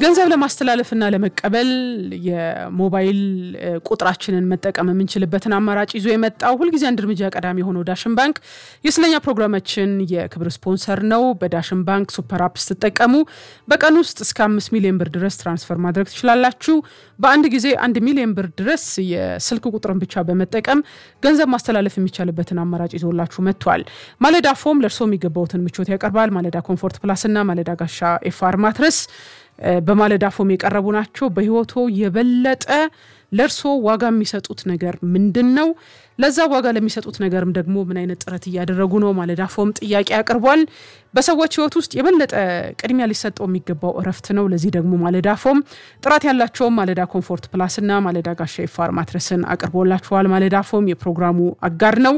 ገንዘብ ለማስተላለፍና ለመቀበል የሞባይል ቁጥራችንን መጠቀም የምንችልበትን አማራጭ ይዞ የመጣው ሁልጊዜ አንድ እርምጃ ቀዳሚ የሆነው ዳሽን ባንክ የስለኛ ፕሮግራማችን የክብር ስፖንሰር ነው። በዳሽን ባንክ ሱፐር አፕ ስትጠቀሙ በቀን ውስጥ እስከ አምስት ሚሊዮን ብር ድረስ ትራንስፈር ማድረግ ትችላላችሁ። በአንድ ጊዜ አንድ ሚሊዮን ብር ድረስ የስልክ ቁጥርን ብቻ በመጠቀም ገንዘብ ማስተላለፍ የሚቻልበትን አማራጭ ይዞላችሁ መጥቷል። ማለዳ ፎም ለእርሶ የሚገባውትን ምቾት ያቀርባል። ማለዳ ኮምፎርት ፕላስ እና ማለዳ ጋሻ ኤፍአር ማትረስ በማለዳ ፎም የቀረቡ ናቸው። በህይወቶ የበለጠ ለእርሶ ዋጋ የሚሰጡት ነገር ምንድን ነው? ለዛ ዋጋ ለሚሰጡት ነገርም ደግሞ ምን አይነት ጥረት እያደረጉ ነው? ማለዳ ፎም ጥያቄ አቅርቧል። በሰዎች ህይወት ውስጥ የበለጠ ቅድሚያ ሊሰጠው የሚገባው እረፍት ነው። ለዚህ ደግሞ ማለዳ ፎም ጥራት ያላቸውም ማለዳ ኮምፎርት ፕላስ እና ማለዳ ጋሻ ኤፍአር ማትረስን አቅርቦላችኋል። ማለዳ ፎም የፕሮግራሙ አጋር ነው።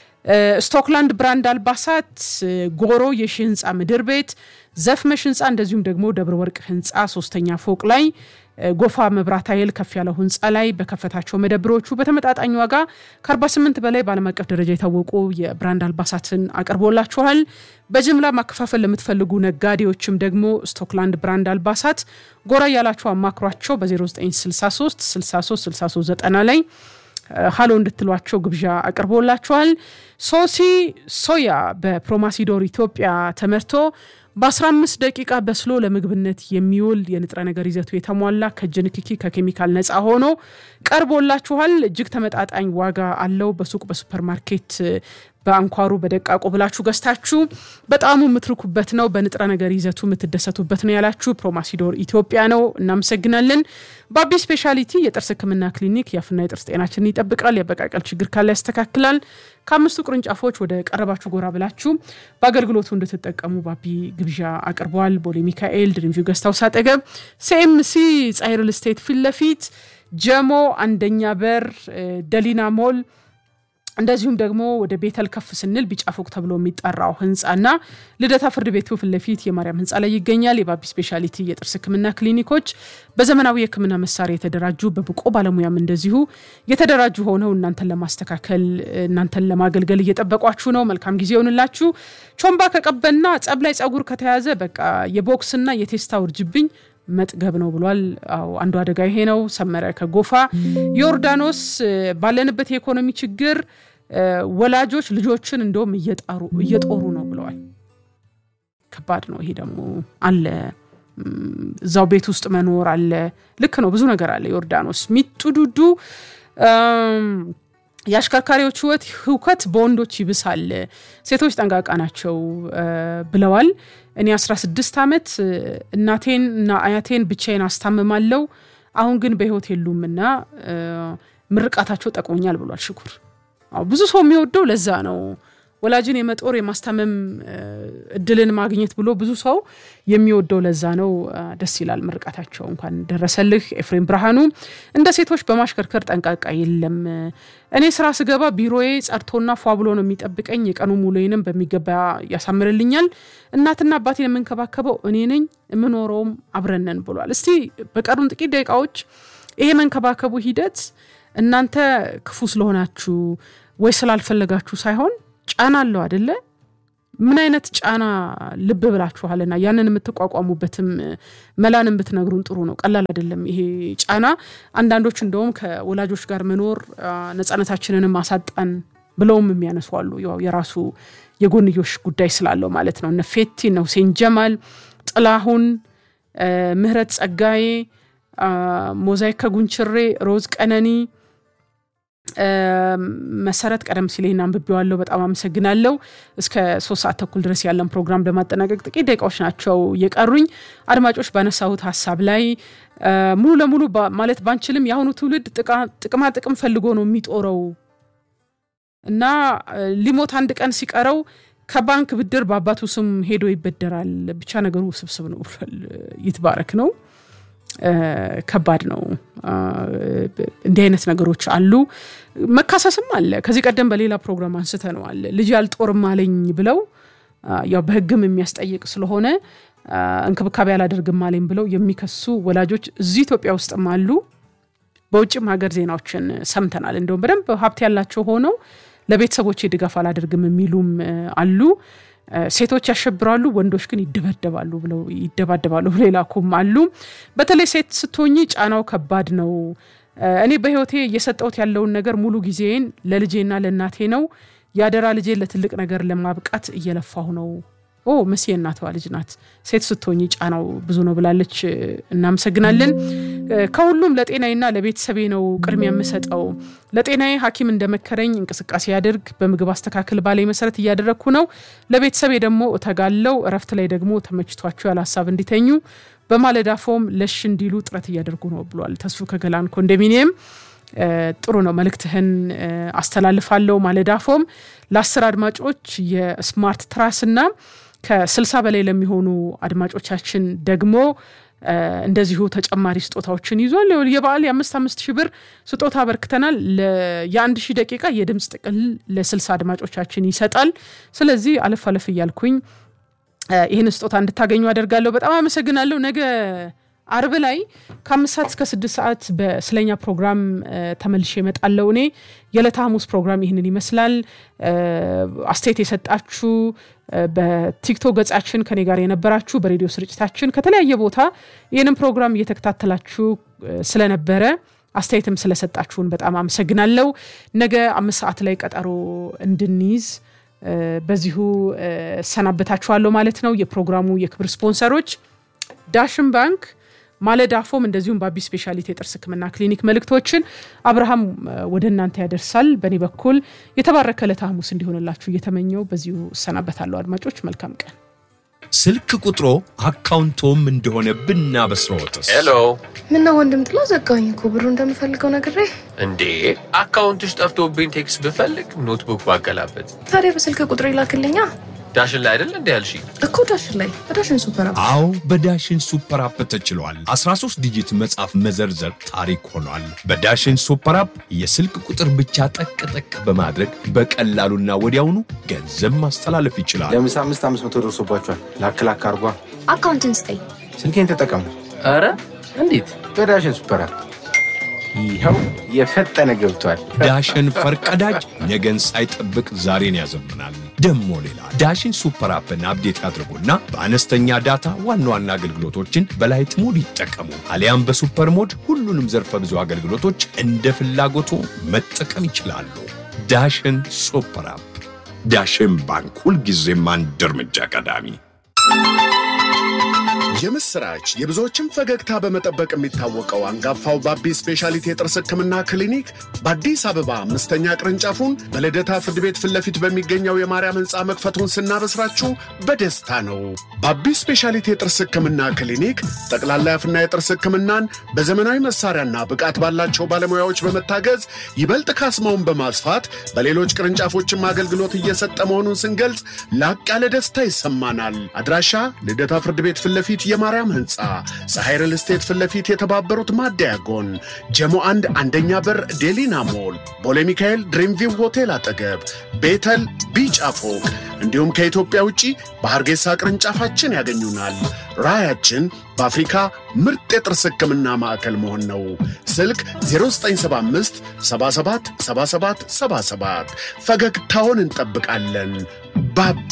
ስቶክላንድ ብራንድ አልባሳት፣ ጎሮ የሺ ህንፃ ምድር ቤት፣ ዘፍመሽ ህንፃ እንደዚሁም ደግሞ ደብረ ወርቅ ህንፃ ሶስተኛ ፎቅ ላይ ጎፋ መብራት ኃይል ከፍ ያለው ህንፃ ላይ በከፈታቸው መደብሮቹ በተመጣጣኝ ዋጋ ከ48 በላይ በዓለም አቀፍ ደረጃ የታወቁ የብራንድ አልባሳትን አቅርቦላችኋል። በጅምላ ማከፋፈል ለምትፈልጉ ነጋዴዎችም ደግሞ ስቶክላንድ ብራንድ አልባሳት ጎራ ያላቸው አማክሯቸው በ0963 63 63 90 ላይ ሀሎ እንድትሏቸው ግብዣ አቅርቦላቸዋል። ሶሲ ሶያ በፕሮማሲዶር ኢትዮጵያ ተመርቶ በ15 ደቂቃ በስሎ ለምግብነት የሚውል የንጥረ ነገር ይዘቱ የተሟላ ከእጅ ንክኪ ከኬሚካል ነፃ ሆኖ ቀርቦላችኋል። እጅግ ተመጣጣኝ ዋጋ አለው። በሱቅ በሱፐር ማርኬት በአንኳሩ በደቃቁ ብላችሁ ገዝታችሁ በጣሙ የምትርኩበት ነው። በንጥረ ነገር ይዘቱ የምትደሰቱበት ነው ያላችሁ ፕሮማሲዶር ኢትዮጵያ ነው። እናመሰግናለን። ባቢ ስፔሻሊቲ የጥርስ ሕክምና ክሊኒክ የአፍና የጥርስ ጤናችንን ይጠብቃል። የአበቃቀል ችግር ካለ ያስተካክላል። ከአምስቱ ቅርንጫፎች ወደ ቀረባችሁ ጎራ ብላችሁ በአገልግሎቱ እንድትጠቀሙ ባቢ ግብዣ አቅርበዋል። ቦሌ ሚካኤል ድሪምቪው ገስታውስ አጠገብ ሲኤምሲ ፀሐይ ሪል ስቴት ፊት ለፊት ጀሞ አንደኛ በር ደሊና ሞል እንደዚሁም ደግሞ ወደ ቤተል ከፍ ስንል ቢጫ ፎቅ ተብሎ የሚጠራው ህንፃና ልደታ ፍርድ ቤቱ ፊት ለፊት የማርያም ህንፃ ላይ ይገኛል። የባቢ ስፔሻሊቲ የጥርስ ህክምና ክሊኒኮች በዘመናዊ የህክምና መሳሪያ የተደራጁ በብቁ ባለሙያም እንደዚሁ የተደራጁ ሆነው እናንተን ለማስተካከል እናንተን ለማገልገል እየጠበቋችሁ ነው። መልካም ጊዜ ይሆንላችሁ። ቾምባ ከቀበና ጸብ ላይ ጸጉር ከተያዘ በቃ የቦክስና የቴስታ ውርጅብኝ መጥገብ ነው ብሏል። አዎ አንዱ አደጋ ይሄ ነው። ሰመረ ከጎፋ ዮርዳኖስ ባለንበት የኢኮኖሚ ችግር ወላጆች ልጆችን እንደውም እየጣሩ እየጦሩ ነው ብለዋል። ከባድ ነው ይሄ ደግሞ አለ እዛው ቤት ውስጥ መኖር አለ። ልክ ነው፣ ብዙ ነገር አለ። ዮርዳኖስ ሚጡ ዱዱ የአሽከርካሪዎች ህይወት ህውከት በወንዶች ይብሳል፣ ሴቶች ጠንቃቃ ናቸው ብለዋል። እኔ 16 ዓመት እናቴን እና አያቴን ብቻዬን አስታምማለሁ። አሁን ግን በህይወት የሉም እና ምርቃታቸው ጠቅሞኛል ብሏል ሽኩር። ብዙ ሰው የሚወደው ለዛ ነው ወላጅን የመጦር የማስታመም እድልን ማግኘት ብሎ ብዙ ሰው የሚወደው ለዛ ነው። ደስ ይላል። ምርቃታቸው እንኳን ደረሰልህ። ኤፍሬም ብርሃኑ እንደ ሴቶች በማሽከርከር ጠንቃቃ የለም። እኔ ስራ ስገባ ቢሮዬ ጸድቶና ፏ ብሎ ነው የሚጠብቀኝ። የቀኑ ሙሉዬንም በሚገባ ያሳምርልኛል። እናትና አባቴን የምንከባከበው እኔ ነኝ፣ የምኖረውም አብረነን ብሏል። እስቲ በቀሩን ጥቂት ደቂቃዎች ይሄ መንከባከቡ ሂደት እናንተ ክፉ ስለሆናችሁ ወይ ስላልፈለጋችሁ ሳይሆን ጫና አለው አደለ? ምን አይነት ጫና ልብ ብላችኋልና ያንን የምትቋቋሙበትም መላንን ብትነግሩን ጥሩ ነው። ቀላል አይደለም ይሄ ጫና። አንዳንዶች እንደውም ከወላጆች ጋር መኖር ነፃነታችንንም አሳጣን ብለውም የሚያነሱ አሉ። ያው የራሱ የጎንዮሽ ጉዳይ ስላለው ማለት ነው። እነ ፌቲ እነ ሁሴን ጀማል፣ ጥላሁን ምህረት፣ ጸጋዬ፣ ሞዛይክ ከጉንችሬ፣ ሮዝ ቀነኒ መሰረት ቀደም ሲል ይህን አንብቤዋለሁ። በጣም አመሰግናለሁ። እስከ ሶስት ሰዓት ተኩል ድረስ ያለን ፕሮግራም ለማጠናቀቅ ጥቂት ደቂቃዎች ናቸው የቀሩኝ። አድማጮች ባነሳሁት ሀሳብ ላይ ሙሉ ለሙሉ ማለት ባንችልም የአሁኑ ትውልድ ጥቅማ ጥቅም ፈልጎ ነው የሚጦረው እና ሊሞት አንድ ቀን ሲቀረው ከባንክ ብድር በአባቱ ስም ሄዶ ይበደራል። ብቻ ነገሩ ውስብስብ ነው። ይትባረክ ነው። ከባድ ነው። እንዲህ አይነት ነገሮች አሉ። መካሰስም አለ። ከዚህ ቀደም በሌላ ፕሮግራም አንስተነዋል። ልጅ አልጦርም አለኝ ብለው ያው በሕግም የሚያስጠይቅ ስለሆነ እንክብካቤ አላደርግም አለኝ ብለው የሚከሱ ወላጆች እዚህ ኢትዮጵያ ውስጥም አሉ። በውጭም ሀገር ዜናዎችን ሰምተናል። እንደውም በደንብ ሀብት ያላቸው ሆነው ለቤተሰቦቼ ድጋፍ አላደርግም የሚሉም አሉ። ሴቶች ያሸብራሉ፣ ወንዶች ግን ይደበደባሉ ብለው ይደባደባሉ ብለው የላኩም አሉ። በተለይ ሴት ስትሆኚ ጫናው ከባድ ነው። እኔ በህይወቴ እየሰጠሁት ያለውን ነገር ሙሉ ጊዜን ለልጄና ለእናቴ ነው። የአደራ ልጄን ለትልቅ ነገር ለማብቃት እየለፋሁ ነው። ኦ መሲ እናተዋ ልጅ ናት። ሴት ስትሆኚ ጫናው ብዙ ነው ብላለች። እናመሰግናለን። ከሁሉም ለጤናዬና ለቤተሰቤ ነው ቅድሚያ የምሰጠው። ለጤናዬ ሐኪም እንደመከረኝ እንቅስቃሴ ያድርግ፣ በምግብ አስተካከል ባላይ መሰረት እያደረግኩ ነው። ለቤተሰቤ ደግሞ እተጋለው። እረፍት ላይ ደግሞ ተመችቷቸው ያለ ሀሳብ እንዲተኙ በማለዳ ፎም ለሽ እንዲሉ ጥረት እያደርጉ ነው ብሏል። ተስፉ ከገላን ኮንዶሚኒየም ጥሩ ነው። መልእክትህን አስተላልፋለሁ። ማለዳ ፎም ለአስር አድማጮች የስማርት ትራስና ከስልሳ በላይ ለሚሆኑ አድማጮቻችን ደግሞ እንደዚሁ ተጨማሪ ስጦታዎችን ይዟል። የበዓል የአምስት አምስት ሺህ ብር ስጦታ አበርክተናል። የአንድ ሺህ ደቂቃ የድምፅ ጥቅል ለስልሳ አድማጮቻችን ይሰጣል። ስለዚህ አለፍ አለፍ እያልኩኝ ይህን ስጦታ እንድታገኙ አደርጋለሁ። በጣም አመሰግናለሁ። ነገ አርብ ላይ ከአምስት ሰዓት እስከ ስድስት ሰዓት በስለኛ ፕሮግራም ተመልሼ እመጣለሁ። እኔ የዕለተ ሐሙስ ፕሮግራም ይህንን ይመስላል። አስተያየት የሰጣችሁ በቲክቶክ ገጻችን ከኔ ጋር የነበራችሁ በሬዲዮ ስርጭታችን ከተለያየ ቦታ ይህንን ፕሮግራም እየተከታተላችሁ ስለነበረ አስተያየትም ስለሰጣችሁን በጣም አመሰግናለሁ። ነገ አምስት ሰዓት ላይ ቀጠሮ እንድንይዝ በዚሁ እሰናበታችኋለሁ ማለት ነው። የፕሮግራሙ የክብር ስፖንሰሮች ዳሽን ባንክ፣ ማለዳ ፎም እንደዚሁም በአቢ ስፔሻሊቲ የጥርስ ሕክምና ክሊኒክ መልእክቶችን አብርሃም ወደ እናንተ ያደርሳል። በእኔ በኩል የተባረከ ዕለተ ሐሙስ እንዲሆንላችሁ እየተመኘው በዚሁ እሰናበታለሁ። አድማጮች መልካም ቀን። ስልክ ቁጥሮ አካውንቶም እንደሆነ ብናበስረዎትስ? ሄሎ ምነው ወንድም ጥላ ዘጋኝ እኮ ብሩ እንደምፈልገው ነግሬ። እንዴ አካውንትሽ ጠፍቶብኝ ቴክስት ብፈልግ ኖትቡክ ባገላበት ታዲያ በስልክ ቁጥር ይላክልኛ ዳሽን ላይ አይደል እንዴ ያልሽኝ? እኮ ዳሽን ላይ በዳሽን ሱፐር አፕ አዎ በዳሽን ሱፐር አፕ ተችሏል። 13 ዲጂት መጻፍ መዘርዘር ታሪክ ሆኗል። በዳሽን ሱፐር አፕ የስልክ ቁጥር ብቻ ጠቅ ጠቅ በማድረግ በቀላሉና ወዲያውኑ ገንዘብ ማስተላለፍ ይችላል። ለምሳ አምስት አምስት መቶ ደርሶባቸዋል። ላክ ላክ አርጓ። አካውንትን ስጠኝ። ስልኬን ተጠቀሙ ኧረ እንዴት በዳሽን ሱፐር አፕ። ይኸው የፈጠነ ገብቷል። ዳሽን ፈርቀዳጅ ነገን ሳይጠብቅ ዛሬን ያዘምናል። ደሞ ሌላ ዳሽን ሱፐር አፕን አፕዴት ያድርጉና በአነስተኛ ዳታ ዋና ዋና አገልግሎቶችን በላይት ሞድ ይጠቀሙ። አሊያም በሱፐር ሞድ ሁሉንም ዘርፈ ብዙ አገልግሎቶች እንደ ፍላጎቱ መጠቀም ይችላሉ። ዳሽን ሱፐር አፕ። ዳሽን ባንክ ሁልጊዜም አንድ እርምጃ ቀዳሚ። የምስራች የብዙዎችን ፈገግታ በመጠበቅ የሚታወቀው አንጋፋው ባቢ ስፔሻሊቲ የጥርስ ሕክምና ክሊኒክ በአዲስ አበባ አምስተኛ ቅርንጫፉን በልደታ ፍርድ ቤት ፊት ለፊት በሚገኘው የማርያም ሕንፃ መክፈቱን ስናበስራችሁ በደስታ ነው። ባቢ ስፔሻሊቲ የጥርስ ሕክምና ክሊኒክ ጠቅላላ የአፍና የጥርስ ሕክምናን በዘመናዊ መሳሪያና ብቃት ባላቸው ባለሙያዎች በመታገዝ ይበልጥ ካስማውን በማስፋት በሌሎች ቅርንጫፎችም አገልግሎት እየሰጠ መሆኑን ስንገልጽ ላቅ ያለ ደስታ ይሰማናል። አድራሻ ልደታ ፍርድ ቤት ፊት ለፊት የማርያም ህንፃ ፀሐይ ሪል ስቴት ፊት ለፊት የተባበሩት ማደያ ጎን ጀሞ አንድ አንደኛ በር ዴሊና ሞል ቦሌ ሚካኤል ድሪምቪው ሆቴል አጠገብ ቤተል ቢጫ ፎቅ እንዲሁም ከኢትዮጵያ ውጪ በሐርጌሳ ቅርንጫፋችን ያገኙናል። ራዕያችን በአፍሪካ ምርጥ የጥርስ ህክምና ማዕከል መሆን ነው። ስልክ 0975 77 77 77 ፈገግታውን እንጠብቃለን። ባቢ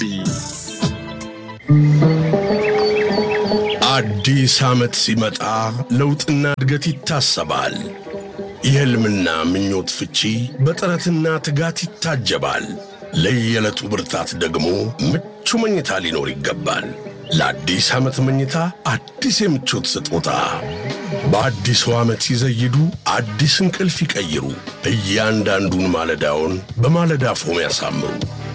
አዲስ ዓመት ሲመጣ ለውጥና እድገት ይታሰባል። የሕልምና ምኞት ፍቺ በጥረትና ትጋት ይታጀባል። ለየዕለቱ ብርታት ደግሞ ምቹ መኝታ ሊኖር ይገባል። ለአዲስ ዓመት መኝታ አዲስ የምቾት ስጦታ በአዲሱ ዓመት ሲዘይዱ አዲስ እንቅልፍ ይቀይሩ። እያንዳንዱን ማለዳውን በማለዳ ፎም ያሳምሩ።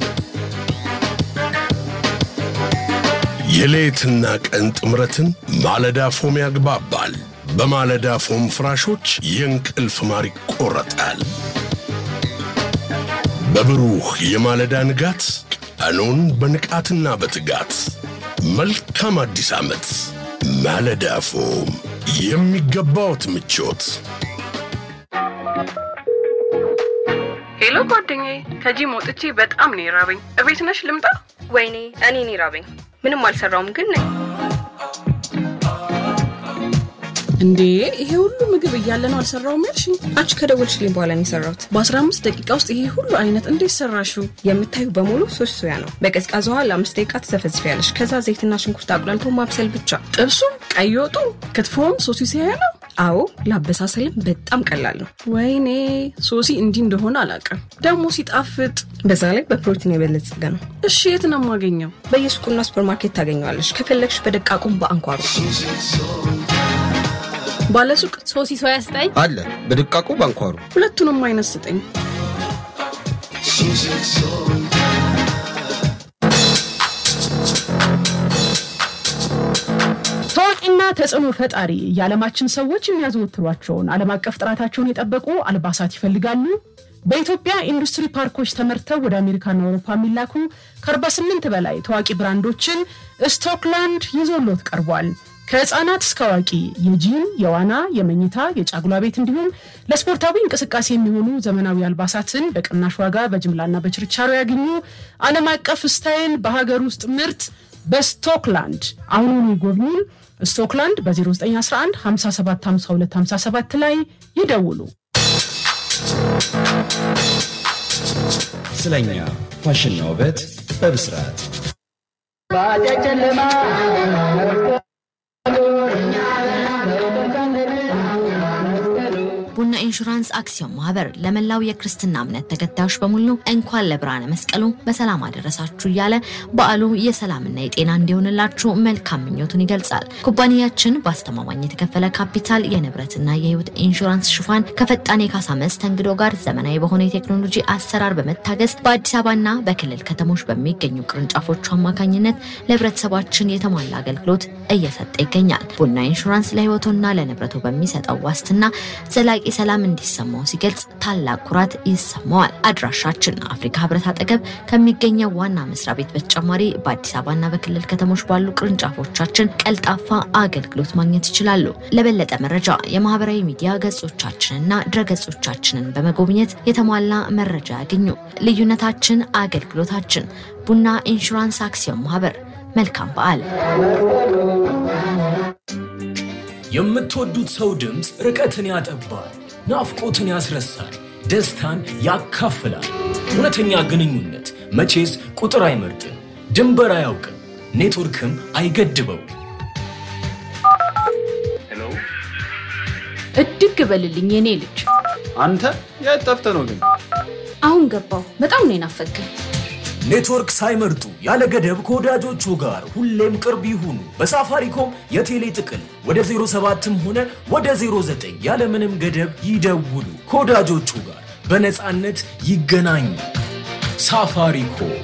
የሌትና ቀን ጥምረትን ማለዳ ፎም ያግባባል። በማለዳ ፎም ፍራሾች የእንቅልፍ ማር ይቆረጣል። በብሩህ የማለዳ ንጋት ቀኑን በንቃትና በትጋት መልካም አዲስ ዓመት። ማለዳ ፎም የሚገባዎት ምቾት። ሄሎ ጓደኛዬ፣ ከጂም ወጥቼ በጣም ነው የራበኝ። እቤት ነሽ ልምጣ? ወይኔ እኔ እኔ ራበኝ። ምንም አልሰራውም ግን ነኝ። እንዴ ይሄ ሁሉ ምግብ እያለ ነው አልሰራውም ያልሽ? አንቺ ከደወልሽልኝ በኋላ ነው የሰራሁት። በ15 ደቂቃ ውስጥ ይሄ ሁሉ አይነት እንዴት ሰራሽው? የምታዩ በሙሉ ሶስት ሶያ ነው። በቀዝቃዛ ውሃ ለአምስት ደቂቃ ትዘፈዝፊያለሽ። ከዛ ዘይትና ሽንኩርት አቁላልቶ ማብሰል ብቻ። ጥብሱም፣ ቀይ ወጡ፣ ክትፎም ሶሲ ሲያያ ነው። አዎ ለአበሳሰልም በጣም ቀላል ነው። ወይኔ ሶሲ እንዲህ እንደሆነ አላውቅም። ደግሞ ሲጣፍጥ፣ በዛ ላይ በፕሮቲን የበለጸገ ነው። እሺ የት ነው የማገኘው? በየሱቁና ሱፐርማርኬት ታገኘዋለሽ። ከፈለግሽ በደቃቁም በአንኳሩ ባለሱቅ ሶሲ ሶያ ስጠኝ አለ በድቃቁ ባንኳሩ ሁለቱንም አይነት ስጠኝ። ታዋቂና ተጽዕኖ ፈጣሪ የዓለማችን ሰዎች የሚያዘወትሯቸውን ዓለም አቀፍ ጥራታቸውን የጠበቁ አልባሳት ይፈልጋሉ። በኢትዮጵያ ኢንዱስትሪ ፓርኮች ተመርተው ወደ አሜሪካና አውሮፓ የሚላኩ ከ48 በላይ ታዋቂ ብራንዶችን ስቶክላንድ ይዞሎት ቀርቧል። ከህፃናት እስከ አዋቂ የጂም፣ የዋና፣ የመኝታ፣ የጫጉላ ቤት እንዲሁም ለስፖርታዊ እንቅስቃሴ የሚሆኑ ዘመናዊ አልባሳትን በቅናሽ ዋጋ በጅምላና በችርቻሮ ያገኙ። ዓለም አቀፍ ስታይል በሀገር ውስጥ ምርት በስቶክላንድ አሁኑኑ ይጎብኙን። ስቶክላንድ በ0911 5752 57 ላይ ይደውሉ። ስለኛ ፋሽንና ውበት በብስራት ቡና ኢንሹራንስ አክሲዮን ማህበር ለመላው የክርስትና እምነት ተከታዮች በሙሉ እንኳን ለብርሃነ መስቀሉ በሰላም አደረሳችሁ እያለ በዓሉ የሰላምና የጤና እንዲሆንላችሁ መልካም ምኞቱን ይገልጻል። ኩባንያችን በአስተማማኝ የተከፈለ ካፒታል የንብረትና የህይወት ኢንሹራንስ ሽፋን ከፈጣን የካሳ መስተንግዶ ጋር ዘመናዊ በሆነ የቴክኖሎጂ አሰራር በመታገዝ በአዲስ አበባና በክልል ከተሞች በሚገኙ ቅርንጫፎቹ አማካኝነት ለህብረተሰባችን የተሟላ አገልግሎት እየሰጠ ይገኛል። ቡና ኢንሹራንስ ለህይወቱና ለንብረቱ በሚሰጠው ዋስትና ዘላቂ ሰላም እንዲሰማው ሲገልጽ ታላቅ ኩራት ይሰማዋል። አድራሻችን አፍሪካ ህብረት አጠገብ ከሚገኘው ዋና መስሪያ ቤት በተጨማሪ በአዲስ አበባና በክልል ከተሞች ባሉ ቅርንጫፎቻችን ቀልጣፋ አገልግሎት ማግኘት ይችላሉ። ለበለጠ መረጃ የማህበራዊ ሚዲያ ገጾቻችንና ድረገጾቻችንን በመጎብኘት የተሟላ መረጃ ያገኙ። ልዩነታችን አገልግሎታችን። ቡና ኢንሹራንስ አክሲዮን ማህበር። መልካም በዓል። የምትወዱት ሰው ድምፅ ርቀትን ያጠባል፣ ናፍቆትን ያስረሳል፣ ደስታን ያካፍላል። እውነተኛ ግንኙነት መቼስ ቁጥር አይመርጥም፣ ድንበር አያውቅም፣ ኔትወርክም አይገድበው። እድግ በልልኝ የኔ ልጅ። አንተ የት ጠፍተህ ነው ግን? አሁን ገባው። በጣም ነው የናፈቀኝ። ኔትወርክ ሳይመርጡ ያለ ገደብ ከወዳጆቹ ጋር ሁሌም ቅርብ ይሁኑ። በሳፋሪኮም የቴሌ ጥቅል ወደ 07ም ሆነ ወደ 09 ያለምንም ገደብ ይደውሉ። ከወዳጆቹ ጋር በነፃነት ይገናኙ። ሳፋሪኮም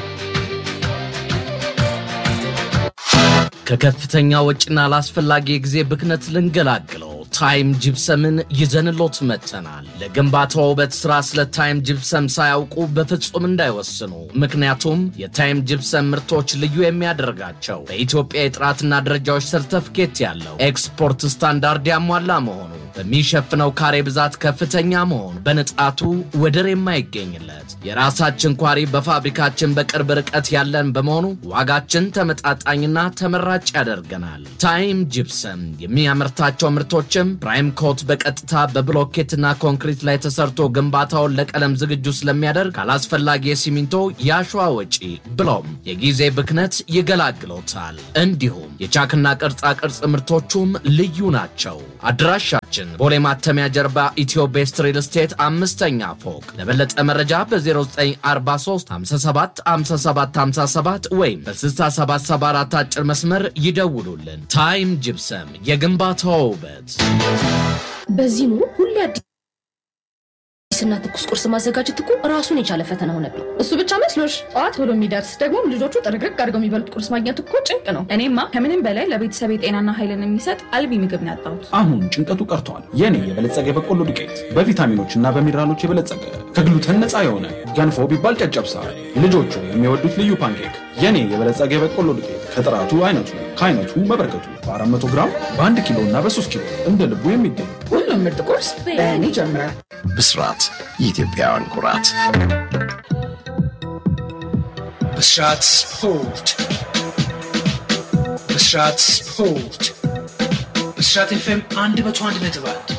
ከከፍተኛ ወጪና ላስፈላጊ የጊዜ ብክነት ልንገላግለው ታይም ጅፕሰምን ይዘንሎት መጥተናል። ለግንባታ ውበት ስራ ስለ ታይም ጅፕሰም ሳያውቁ በፍጹም እንዳይወስኑ። ምክንያቱም የታይም ጅፕሰም ምርቶች ልዩ የሚያደርጋቸው በኢትዮጵያ የጥራትና ደረጃዎች ሰርተፍኬት ያለው ኤክስፖርት ስታንዳርድ ያሟላ መሆኑ፣ በሚሸፍነው ካሬ ብዛት ከፍተኛ መሆኑ፣ በንጣቱ ወደር የማይገኝለት የራሳችን ኳሪ በፋብሪካችን በቅርብ ርቀት ያለን በመሆኑ ዋጋችን ተመጣጣኝና ተመራጭ ያደርገናል። ታይም ጅፕሰም የሚያመርታቸው ምርቶችም ፕራይም ኮት በቀጥታ በብሎኬትና ኮንክሪት ላይ ተሰርቶ ግንባታውን ለቀለም ዝግጁ ስለሚያደርግ ካላስፈላጊ የሲሚንቶ የአሸዋ ወጪ ብሎም የጊዜ ብክነት ይገላግሎታል። እንዲሁም የቻክና ቅርጻ ቅርጽ ምርቶቹም ልዩ ናቸው። አድራሻችን ቦሌ ማተሚያ ጀርባ ኢትዮ ቤስት ሪል ስቴት አምስተኛ ፎቅ። ለበለጠ መረጃ በ0943 57 57 57 ወይም በ6774 አጭር መስመር ይደውሉልን። ታይም ጅፕሰም የግንባታው ውበት። በዚህ ኑሮ ሁሌ አዲስና ትኩስ ቁርስ ማዘጋጀት እኮ ራሱን የቻለ ፈተና ሆነብኝ። እሱ ብቻ መስሎሽ? ጠዋት ቶሎ የሚደርስ ደግሞም ልጆቹ ጥርግርግ አድርገው የሚበሉት ቁርስ ማግኘት እኮ ጭንቅ ነው። እኔማ ከምንም በላይ ለቤተሰብ የጤናና ኃይልን የሚሰጥ አልቢ ምግብ ነው ያጣሁት። አሁን ጭንቀቱ ቀርቷል። የኔ የበለጸገ የበቆሎ ዱቄት በቪታሚኖች እና በሚነራሎች የበለጸገ ከግሉተን ነፃ የሆነ ገንፎ ቢባል ጨጨብሳ፣ ልጆቹ የሚወዱት ልዩ ፓንኬክ። የኔ የበለጸገ የበቆሎ ዱቄት ከጥራቱ አይነቱ ከአይነቱ መበርከቱ በ400 ግራም በ1 ኪሎ እና በ3 ኪሎ እንደ ልቡ የሚገኝ ሁሉም ምርጥ ቁርስ በእኔ ይጀምራል። ብስራት የኢትዮጵያውያን ኩራት። ብስራት ስፖርት ብስራት ስፖርት ብስራት ኤፍኤም አንድ መቶ አንድ ነጥብ አንድ